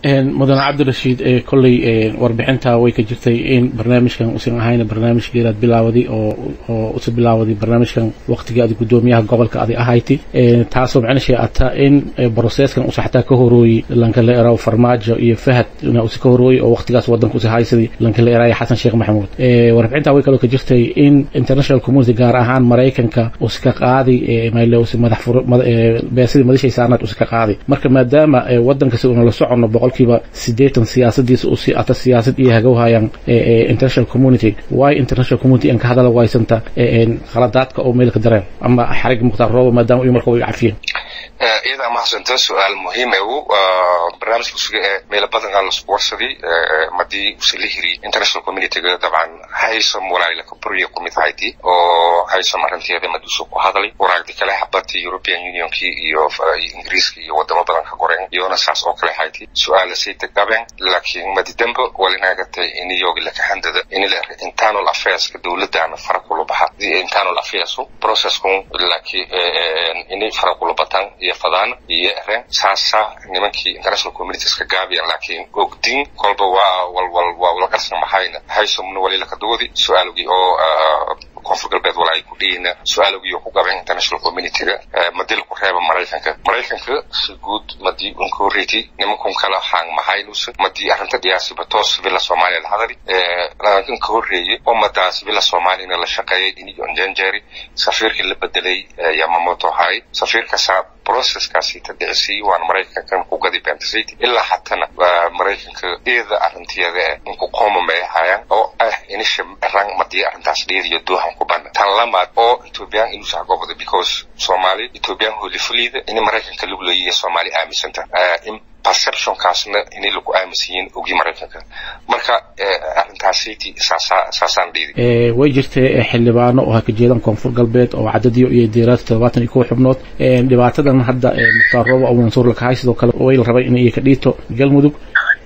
mudane cabdirashiid kolley warbixinta way ka jirtay in barnaamijkan usan ahayn barnaamij geeraad bilaawday oo oo usa bilaawday barnaamijkan waqtigii adi guddoomiyaha gobolka adi ahayti taasoo macnashee ata in broseskan usa xataa ka horooyey lankala eraw farmaajo iyo fahad ina usa ka horooyey oo waqtigaas wadanka usa haysaday lankala eraaya xasan sheekh maxamuud warbixinta way kaloo ka jirtay in international community gaar ahaan maraykanka usa ka qaaday mayle usa madax beesidii madashay saarnaad usa ka qaaday marka maadaama wadanka si una la socono boqolkiiba sideetan siyaasadiisa usi ata siyaasad iyo hagowhayaan international community waay international community aan ka hadala waysanta khaladaadka oo meel ka dareen ama xarig mukhtaar rooba maadaama iyo marka way cafiyeen iyadaa mahadsanto su-aal muhiime u barnaamijka usuga ee meelo badankaa lasku warsaday madii use la hiri international communityga dabcan haysom walaayla kaburya kumid hayti oo haysom arrinteeda maduusu ku hadlay waraagdi kale habati european unionkii iyo ingiriiska iyo wadamo badan ka koreen iyona saas oo kale hayti su-aala sayta gaben laakiin madidambe walinaagatay iniyogi lakahandada inila internal affairska dowladana fara kula baxa internal affairs processkun laakiin ini fara kula batan iyo fadaan iyo eren saasa nimankii international communitieska gaabiyan laakiin ogdin kolba waa walwal waa ula qarsan maxayna haysomna walila ka dugudi su-aalogii oo koonfur galbeed walaay ku dhiyina su-aalogii oo ku gaben international communityga madil ku reeba maraykanka maraykanka si guud madii unkoriti nimankun kala haang mahaynusa madii arrinta dhiyaasiba toos villa soomaaliya la hadali laakin ka horreeyey oo madaas villa soomaaliyana la shaqeeyay iniyo njanjeri safiirkii la bedelay yamamoto hay safiirkasa processkaasi tadhicisay waan maraykankan ku gadi bentasayt ilaa hatana maraykanka eeda arrinteeda eh inku qoomameyahayaan oo ah inisha rang madii arrintaas dheediyo doohan ku bana tan lamaad oo ethoobiyan inuusa hagobada because soomaali ethoobiyan holifulida ini maraykanka luglayiya soomaali aaminsanta perceptionkaasna inay lagu aaminsanyiin ogi maraykanka marka arrintaasiti saasaan dhiidi way jirtay xildhibaano oo ha ka jeedaan koonfur galbeed oo cadadiyo iyo deeraadka todobaatan iyo kow xubnood dhibaatadan hadda mukhtaar rooba oo mansuur lakahay sidoo kale way la rabay inay ka dhiito galmudug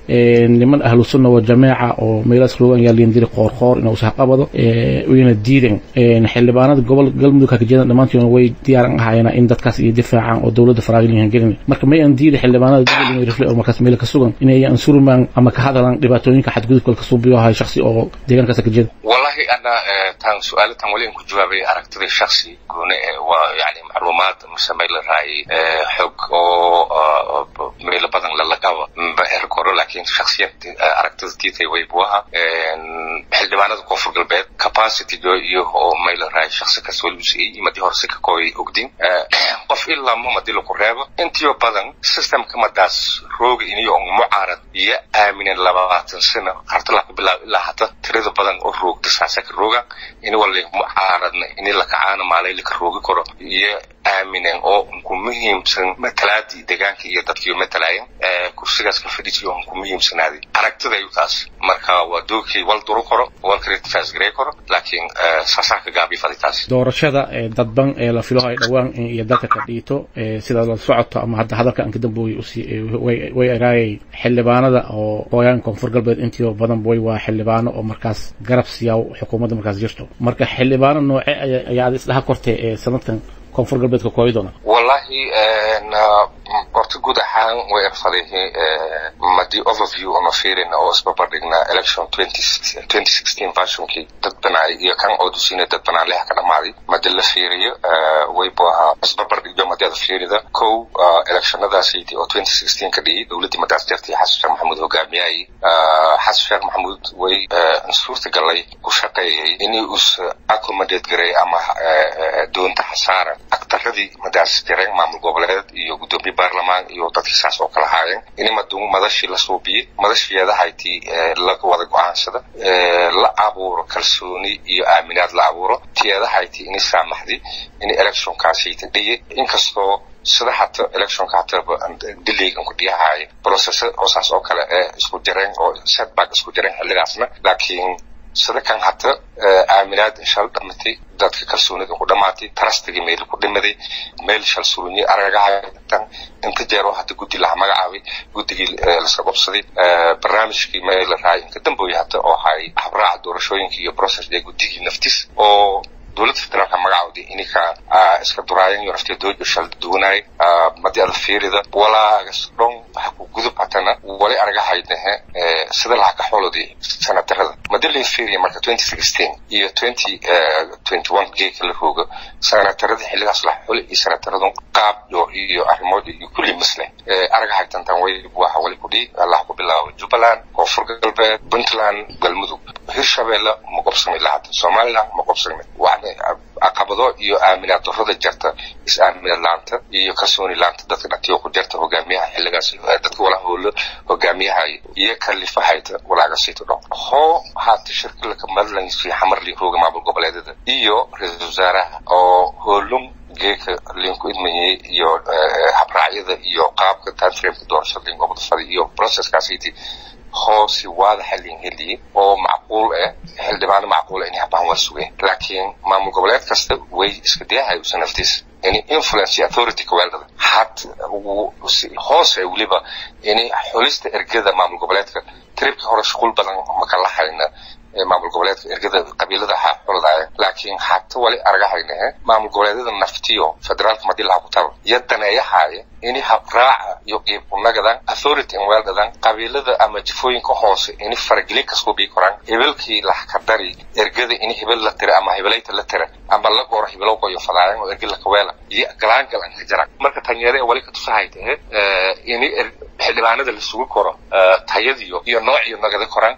niman ahlu sunna wa jameeca oo meelaas loogan yaa liindiri qoorqoor inuu sahqabado wayna diideen xildhibaanada gobol galmudug ha ka jeedaan dhammaantoodna way diyaaran ahaayeen in dadkaas iyo difaacaan oo dowladda faraagilihan gelin marka may aan diidi xildhibaanada dowladda inay rifle oo markaas meel ka sugan inay ansurmaan ama ka hadalaan dhibaatooyinka xadgudubka ka suubiyo ahay shakhsi oo deegaankaas ka jeeda wallahi ana tan su-aalo tan wali ku jawaabay aragtida shakhsi goone waa yani macluumaad mise meel la raayay xog oo meelo badan lalagaba erkoro laakiin shakhsiyad aragtida tiitay way buu ahaa xildhibaanada koonfur galbeed capacityga iyo oo meel la raayay shakhsi kas wali usiyey madii horse ka kooyay ogdin qof ilaa ma madi laku reebo intiyo badan systemka madaas rooga iniyo mucaarad iyo aaminen labaatan sano qarta laku bilaabo ilaa hata tirada badan oo roogda saasaka rooga ini wala mucaaradna ini lakacaana maalay laka roogi karo iyo aaminen oo unku muhiimsan matalaadii deegaanka iyo dadkii matalaayeen kursigaas ka fadhiisiyo unku muhiimsanaaday aragtidayu taas marka waa doogkii wal duru karo wal criticise garey karo laakiin saasaa ka gaabi fadi taas doorashada dadban ee la filo ay dhowaan iyo dalka ka dhiito sida la socoto ama hadda hadalka anka damboy way eraayay xildhibaanada oo hooyaan koonfur galbeed intii badan way waa xildhibaano oo markaas garab siyaa xukuumadda markaas jirto marka xildhibaano nooce ayaad isdhaha kortay ee sanadkan koonfur galbeedka kooyi doona wallahi horta guud ahaan way erfadayhi madii overview ama fiirin oo isbabardhigna election twenty sixteen versionkii dad banaay iyo kan oodusina dad banaan leha ka dhamaaday madi la fiiriyo way bu ahaa isbabardhigyo madi ada fiirida kow electionadaasaydi oo twenty sixteen ka dhiyay dowladdii madaas jartay xasan sheekh maxamuud hogaamiyayay xasan sheekh maxamuud way suurta galay ku shaqeeyay inay us accommodate garay ama doonta xasaara aktaradii madaas jareen maamul goboleed iyo guddoomiye baarlamaan iyo dadkii saas oo kala haayeen in madu madashii la suubiyey madashiyeedahaytii laga wada go-aansada la abuuro kalsooni iyo aaminaad la abuuro tiyeedahaytii ini saamaxday in electionkaasayta dhiye inkastoo sida hata electionka hataba dilaygan ku dhiyahaaya process oo saas oo kale ee isku jareen oo setback isku jareen xilligaasna laakiin sida kan hata aaminaad shal dhamatay dadka kalsoonida ku dhamaatay trustigii meel ku dhimaday meel shal surunyi argagahatan inta jeero hata guddi laha magacaabay guddigii laska qobsaday barnaamijkii meel la raayay inka dambooya hata oo hay habraaca doorashooyinka iyo process dee guddigii naftis oo dowladda federaalka magacawdi ininka iska duraayan yo naftee doojo shal duwanay madi ada fiirida walaagas dhon ha ku gudub hatana wali argahaydnahe sida lacag xoolodii sanadarada madalin fiiriya marka twenty sixteen iyo twenty twenty one geeka la rooga sanadarada xilligaas la xuli iyo sanadaradun qaab iyo iyo arrimood iyo kulli masle argahaytantan way waxa wali kudhi allah ku bilaabo jubbaland koonfur galbeed puntland galmudug hirshabeelle ma qobsami lahada somaliland ma qobsami caqabado iyo aaminaad darrada jarta is-aaminaad laanta iyo kalsooni laanta dadka dhatiyo ku jarta hogaamiyaha xilligaas dadka wala howlo hogaamiyaha iyo kalifahayta walaagasayto dho hoo haata shirkilaka madlansi xamarli rooga maamul goboleedada iyo ra-iisul wasaaraha oo hoolum geeka linku idmayey iyo habraacyada iyo qaabka timeframeka doorashada lin gobol fadi iyo processkaasiti hoosi waadaxa lin heliyey oo macquul ah xildhibaano macquul ah inay habaan waa sugeen laakiin maamul goboleed kasta way iska dayahay usa naftiis inay influence authority kaweeldada had hoose weliba inay xulista ergada maamul goboleedka tribka hore shuqul badan makala hayna maamul goboleedka ergada qabiilada ha xuladaaya laakiin hata wali argahaynahe maamul goboleedyada naftiyo federaalka madii laha ku taba iyo daneeyahaaya ini habraaca iyo qiibkunagadan authority in weeldadan qabiilada ama jifooyinka hoose ini faragelin kasku bii koraan hebelkii lahkadari ergada ini hebel la tira ama hebelayta la tira ama la gooro hebelow qoyo fadaayan oo ergi lakaweela iyo galaangal an ka jara marka tanyeere wali ka tusahay tahe ini xildhibaanada lasugu koro tayadiyo iyo noociyo nagada koraan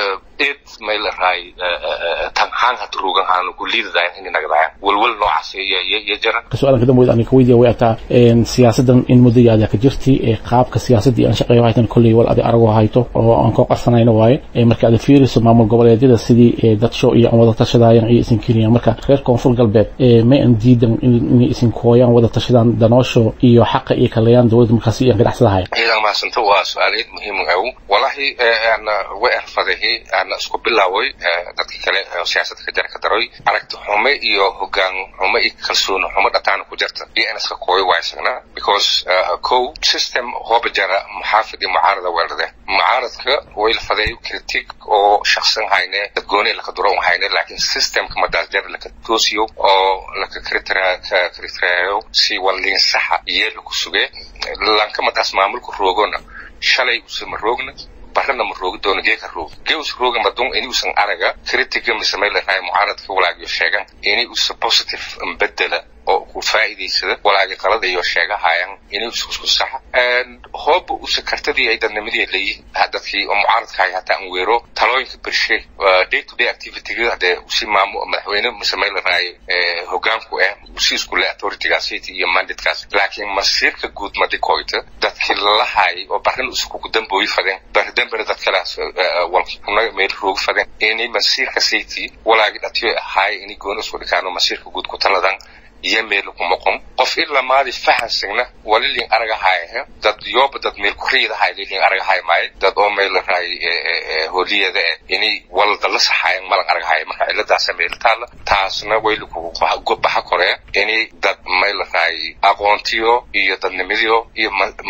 id may la raay tanhaan had ruugan aanu ku liidadayan ini nagadayan walwal noocaas iyo jara su-aalan kadam weyd aan ka weydiya way ataa siyaasadan in muddo yaada ka jirti ee qaabka siyaasadii aan shaqeeyo haytan kolley wal adi arago hayto oo aan ka qarsanayna waaye marka aad fiiriso maamul goboleedyada sidii dadsho iyo aan wada tashadayan iyo isin kenya marka reer koonfur galbeed may aan diidan inay isin kooyaan wada tashadaan danoosho iyo xaqa iyo kalayaan dowladda markaasi iyo ganacsadahay ciidan mahadsanta waa su-aalayd muhiim aw walahi ana way arfadahi ana isku bilaaway dadka kale siyaasadda ka jara ka daroy aragti xume iyo hogaan xume iyo kalsooni xume dhataana ku jirta iyo in iska kooyo waa isagna because kow system hooba jara muxaafid iyo mucaarada weeldade mucaaradka way la fadeeyo critic oo shaqsan hayne dad gooni laka duro hayne laakiin systemka madaas jara laka toosiyo oo laka kritereeyo si walliin saxa iyo laku suge lanka madaas maamulka roogona shalay usama roogna barana ma roogi doono geeka roog geus rooga madun ini usan araga critiga mise may larahay mucaaradka walaagiyo sheegan ini usa positive bedela oo ku faa'iidaysada walaagi qalada iyo sheegahayan inay isku saxa hooba usa kartadii ay dadnimadii leeyihin dadkii oo mucaaradkahay hataa aan weero talooyinka bershe day to day activityga hadee usi maamu madaxweyne mise may larahay hogaanku ah usi iskule authoritygaasiti iyo mandatekaas laakiin masiirka guud madikoyta dadkii lalahay oo barin usa kugu dambooyi fadeen baridambena dad kalaas walkuna meel roogi fadeen inay masiirka sayti walaagi dhatiyo ahaay inay gooni isku dhikaano masiirka guud ku taladan iyo meel kuma qom qof ilaa maadi fahansigna walilin aragahayahe dad yooba dad meel kuriidahay lilin aragahay maayo dad oo meel raay holiyada eh inay walda la saxayan malan aragahay marka ciladaasa meel taala taasna wayli kugu baxa koree inay dad meel raay aqoontiyo iyo dadnimadiyo iyo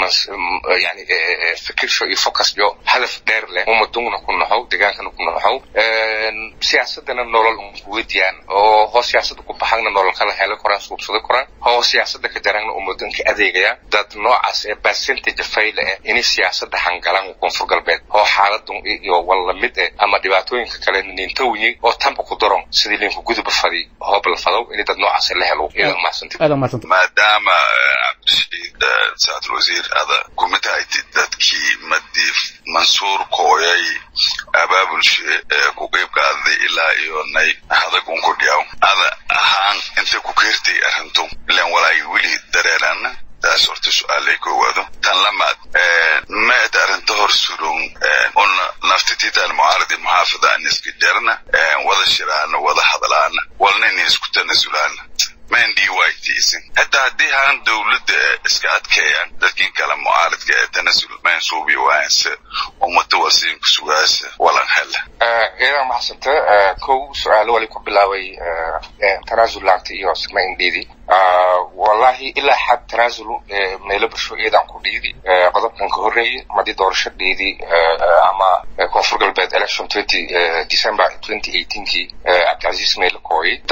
yani fikirsho iyo focusyo hadaf dheer leh umadungna ku naxow degaankana ku naxow siyaasadana nolol unkuwediyaan oo hoo siyaasada ku baxagna nolol kala helo koraan suubsada koraan hoo siyaasada ka jarangna umudanka adeegaya dad noocaas ee percentage fayle eh inay siyaasada hangalaan koonfur galbeed oo xaaladun iyo walla mid eh ama dhibaatooyinka kale nintowyi oo tanba ku daron sidii linku guduba fadi hoob la fadow inay dad noocaas la helo iyadan mahadsanti maadaama cabdishiid saacadul wasiir ada kumid haytid dadkii madiif mansuur kooyay abaabulshe ee ku qeyb qaaday ilaa iyo nay hadag unku dhiyaw ada ahaan intay ku keertay arrintu ilan walaagi weli dareerana taas horta su-aalay koowaado tan lamaad maad arrinta hor surun una naftitiitaan mucaaradi muxaafida an iska jarna wada shiraana wada hadlaana walnayna isku tanasulaana mandii waaytiisin hataa haddii haan dowladda iska adkeeyaan dadkin kale mucaaradka ee tanasul mansuubi waanse ummata wasiinka sugaasa walan hela iyadaa maxsanta kow su-aalo wali ku bilaabay tanaasul laanta iyo sigma indhiidi wallahi ilaa xad tanaasul meelo bulsho iyadan ku dhiidi qodobkan ka horreeyey madii doorasho dhiidi ama koonfur galbeed election twenty december twenty eighteenkii cabdicasiis meelo kooyay dad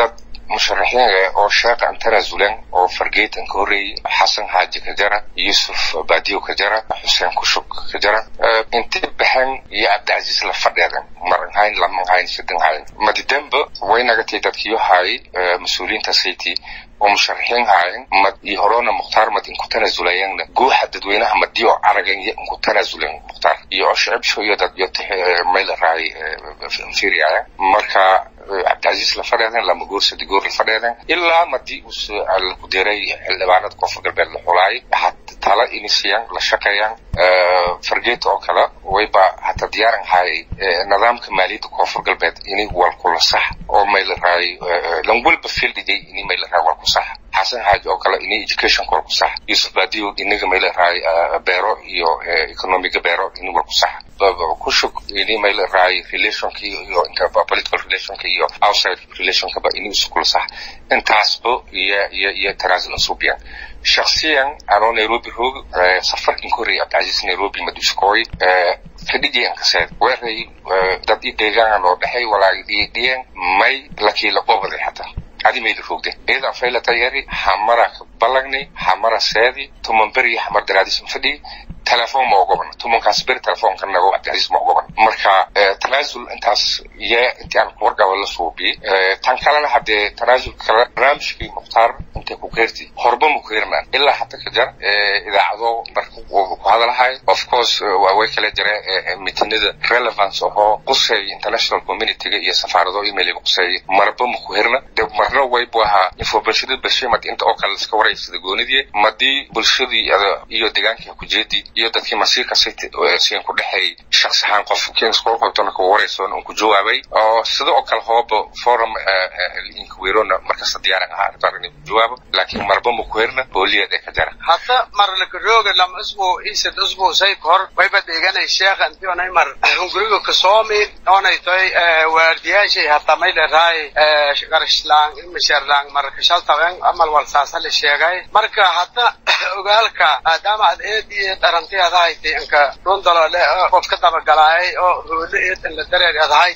musharaxiin oo sheekh aan tanaasulen oo fargeetan ka horreeyey xasan xaaji ka jara yuusuf baadiyo ka jara xuseen kushub ka jara intay baxeen iyo cabdicasiis la fadheedan maran hayn laman hayn sidan hayn madidamba waynagatay dadkiyo haay mas-uuliyiinta city oo musharaxiin haayeen mad iyo horona mukhtaar mad inku tanaasulayeenna guuxa dadweynaha madiyo aragan iyo inku tanaasulen mukhtaar iyo shicibsho iyo dad iyo mayla raay inferiaya marka cabdicasiis la fadheeden lama goor sadi goor la fadheeden ilaa madii uu ku diray xildhibaanada koonfur galbeed la xulaayay waxaa tala inisiyaan la shaqeeyaan fargeeta oo kale wayba hata diyaaran hayay nidaamka maaliyadda koonfur galbeed ini walkula sax oo mayla raay lan walba fildigay ini mayla raay walku sax xasan xaaji oo kale ini education walku sax yusuf baadiyo inaga mayla raay beero iyo economiga beero ini walku sax kushug ini mayla raay relationka iyo inta political relationka iyo outside relationkaba ini iskula sax intaasba iyo iyo iyo tanaasul suubiyan shaksiyan anoo nairobi roog safarkan korey cabdicasiis nairobi maduskooy fadhijiyan kaseed weeray dad i deegaan oo dhexay walaagi dhiyan may lakiila qobaday hata adi mayla roogde iyadan faylata yari xamara balagnay xamara seedi tuman beri xamar daraadis fadhi telefoon ma ogoban tumankaas beri telefoonka nago cabdicasiis ma ogoban marka tanaasul intaas iyo intii aan kuwargaba la suubiyey tan kalena haddee tanaasul kale barnaamijkii mukhtaar intay ku keerti horba ma ku hirnaan ilaa hata ka jar idaacado marka ku hadalahay of course way kala jira mitinada relevance ahoo qusay international communityga iyo safaarado emailiga qusay marba ma ku hirna de marna waybu ahaa informationada bashimad inta oo kale iska waraysada goonidii madii bulshadii iyo deegaankii kujeedii iyo dadkii masiirka siin ku dhexeeyay shaksi ahaan qof kinskorqoybtona ku waraysoon un ku jawaabay oo sida oo kale hooba forum inkwirona markasta diyaaran ahaa arrintaan inay ku jawaabo laakiin marba ma ku herna booliyeed ee ka jara hadda marlakaroga lama isbu isad isbu say kor wayba deeganay sheekha intii onay mar hunguriga kasoomi onay toy waardiyaashay hata may leedahay qarashlaan ilmasheerlaan marka shaltawen amal walsaasa la sheegay marka hadda ogaalka maadaama aad eed iyo dharanti adahayti inka dhundalole qof ka dabagalaayay oo hoole eed in la dareer adahay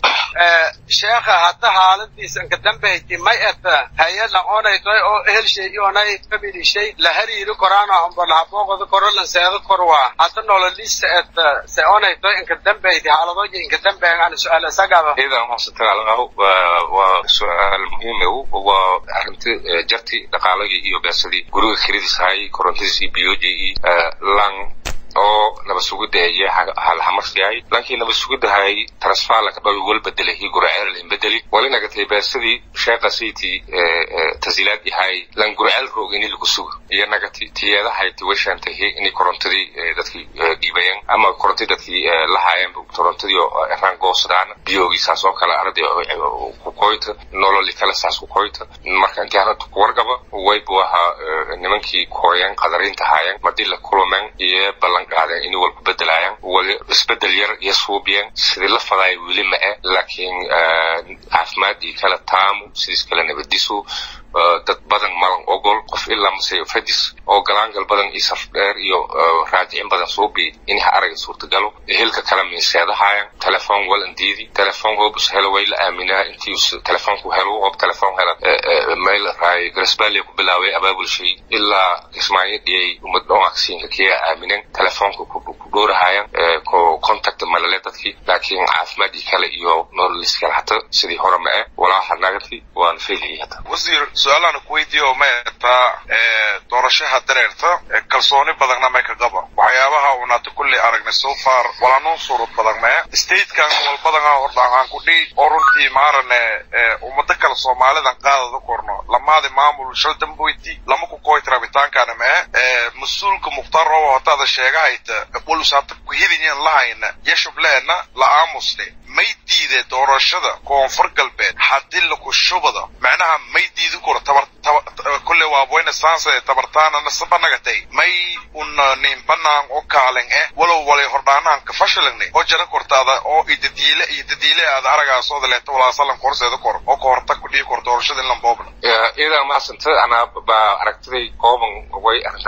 sheekha hadda xaaladiisa inka dambayti may et hay-ad onay toy oo ehelshay ionay familishay la hariiri koraano amba lahabooqoda koro lanseedo korwa hadda nololisa et se onay toy inka dambayti xaaladooja inka dambeyn aan su-aal isagaba idan hoosatagaalaqaho waa su-aal muhiime waa arrinti jarti dhaqaalagii iyo beesadii guriga kiridiis hayay korontadiis iyo biyojii lang oo naba sugida iyo halhamarsiyahay lankii naba sugidahay transfala kadhawi wal bedelay hi guraceel in bedeli walinagatay beesadii sheekha city tasiilaad yahay lan guraceel roog ini lagu sugo iyo nagati tiyeedahay tiwashantahi inay korontadii dadkii dhiibayeen ama korontadii dadkii lahaayeen korontadii oo eraan goosadaan biyogii saas oo kale arday ku koyta nololi kale saas ku koyta marka intii hanata ku wargaba waybu ahaa nimankii kooyeen qadariinta haayeen madii la kulumeen iyo ballan qaadeen inay walku bedelaayaan wali isbedel yar iyo suubiyeen sidii la fadaaya weli ma eh laakiin caafimaadii kale taamu sidiis kale nabadisu dad badan malan ogol qof ilaa mase fadis oo galaangal badan iyo saf dheer iyo raajicin badan suubi in ha araga suurtagalo hilka kale miiseedahaayan telefoon walan diidi telefoon hoobus helo way la aaminaa intii telefoonku helo hoob telefoon hela meel raay garsbaaliya ku bilaaway abaabulshay ilaa ismaayo dhiyay umad dhonaqsiinka kiya aaminen telefoonka ku dhowrahayan ko contact malale dadkii laakiin caafimaadii kale iyo nololis kale hata sidii hore ma eh walaaha nagati waan feelayay hata su-aalahan kuweydiiyo ma etaa doorashaha dareerta kalsooni badanna may ka qaba waxyaabaha unaata kulley aragnay so far walanuu surud badan mee statekan walbadan hordhaan ku dhihi oo runtii maarane ummado kale soomaalidan qaadada korno lamaadi maamul shal damboyti lama ku koyt rabitaankana mee mas-uulka mukhtaar robo hataada sheegahayta walusaata kuhidinyan lahayna yashubleena la aamusne may diide doorashada koonfur galbeed haddii laku shubada macnaha may diidi karo tabar kulle waaboyna saanse tabartaanana sabanagatay may una nin banaan oo kaalen eh walow walay hordhaanahan ka fashilangne oo jara kortaada oo idadiile iyo dadiile aada aragaasooda leeta walaasalan korseeda kor oo ka hortag ku dhihi kor doorashada in lamboobna idan maasanta anaa baa aragtiday kooban way arrintaas ku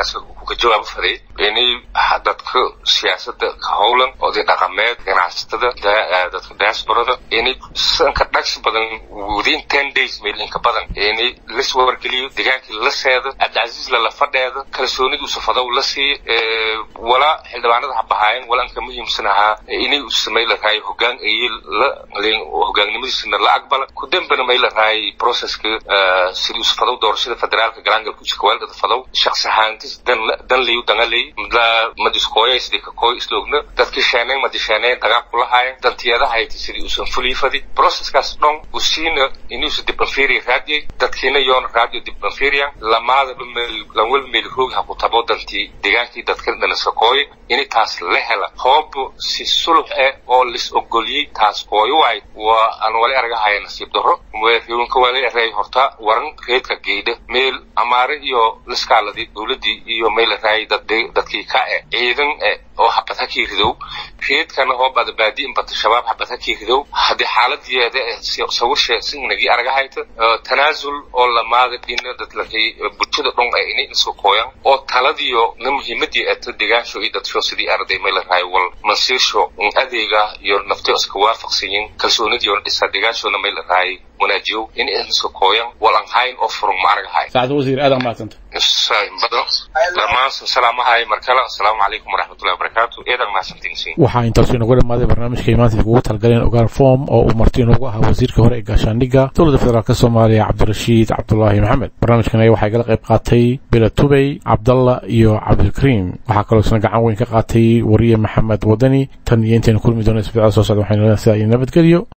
ka jawaabo faday inay dadka siyaasada ka howlan oday dhaqameed ganacsatada dadka diasporada inay sanka dhagsi badan within ten days meel inka badan inay lis wargeliyo degaankii la seeda cabdicasiis lala fadheeda kalsoonida usafadow la siiyo walaa xildhibaanada ha bahaayeen wala anka muhiimsan ahaa inay u samay la rahay hogaan iyo la hogaannimadiisana la aqbala ku dambana may la rahay processka sidii usafadow doorashada federaalka galaangalka usikawaalgada fadow shaksi ahaantis dan dan liyu dangaley madiskooya sidii kakooy isloogna dadki sheeneen madisheeneen dagaal kulahaayeen dantiyadaha hayti sidii usan fulifadi processkaas dhon usiina inuusa dibanferiya raadiyay dadkiina yoona raadiyo dibanferiyan lamaadaba meel lanwel meel roog ha ku tabo dantii degaankii dadka dhanasakooy ini taas la hela hoobo si sulux eh oo lis ogoliyey taas kooyo waay waa aan wali argahaya nasiib daro riwanka wali eray horta waran reedka geydha meel amaare iyo liskaaladii dowladii iyo meel raay dadkii ka eh ciidan eh oo habad ha kiiridow reedkana oo badabaadi inbata shabaab habad ha kiiridow haddii xaaladeeda sawirshee singnagii argahayta tanaasul oo lamaada dhina dadlakay bulshada dhon ay inay isu kooyan oo taladiyo na muhiimadii eto degaansho iyo dadsho sidii arday meel raay wal mansiirsho adeega iyo nafti iska waafaqsanyin kalsoonidii oo dhisa degaanshona meel raay wanaajiyo in iska kooyan wal aan hayn oo furun ma argahay saacad wasiir aad mahadsanta dhammaan salaamahay markale asalaamu calaykum waraxmatullahi wabarakaatu eedan mahadsantiin waxaa intaasu inagu dhamaaday barnaamijka imaanta kugu talgaleen ogaal form oo uu marti inoogu ahaa wasiirka hore ee gaashaandhigga dowladda federaalk soomaaliya cabdirashiid cabdulaahi maxamed barnaamijkan waxaa igala qayb qaatay bila tubey cabdalla iyo cabdilkariim waxaa kaloo isna gacan weyn ka qaatay wariye maxamed wadani tan iyo intaynu kulmi doona isbitaal soo socda waxaynu leedahay sidaa iyo nabadgelyo